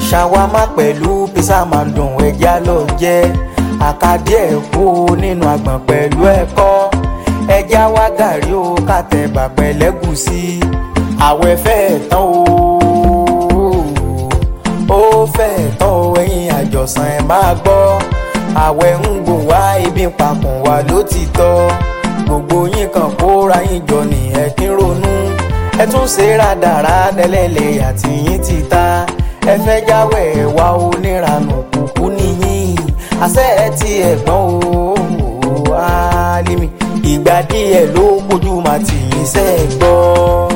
ṣàwámà pẹ̀lú písà máa ń dùn ẹja lọ jẹ́ àkàdé ẹ̀kú nínú àgbọ̀n pẹ̀lú ẹ̀kọ́ ẹja wá gàrí o kàtẹ́bà pẹ̀lẹ́gùsí àwẹ̀ fẹ́ tán o ó fẹ́ tán o ẹ̀yin àjọsàn ẹ̀ máa gbọ́ àwẹ̀ ń gbò wá ibi papọ̀ wá ló ti tọ́ gbogbo yín kan kóra yín jọ ní ẹ̀kín ronú ẹ tún ṣe rádaràdà lẹ́lẹ̀ àti yín ti ta ẹ fẹ́ jáwé wá oníranù kúkú nìyí àṣẹ ẹ ti ẹ̀gbọ́n o Álímì ìgbà díẹ̀ ló kojú màtí yín sẹ́ẹ̀ gbọ́.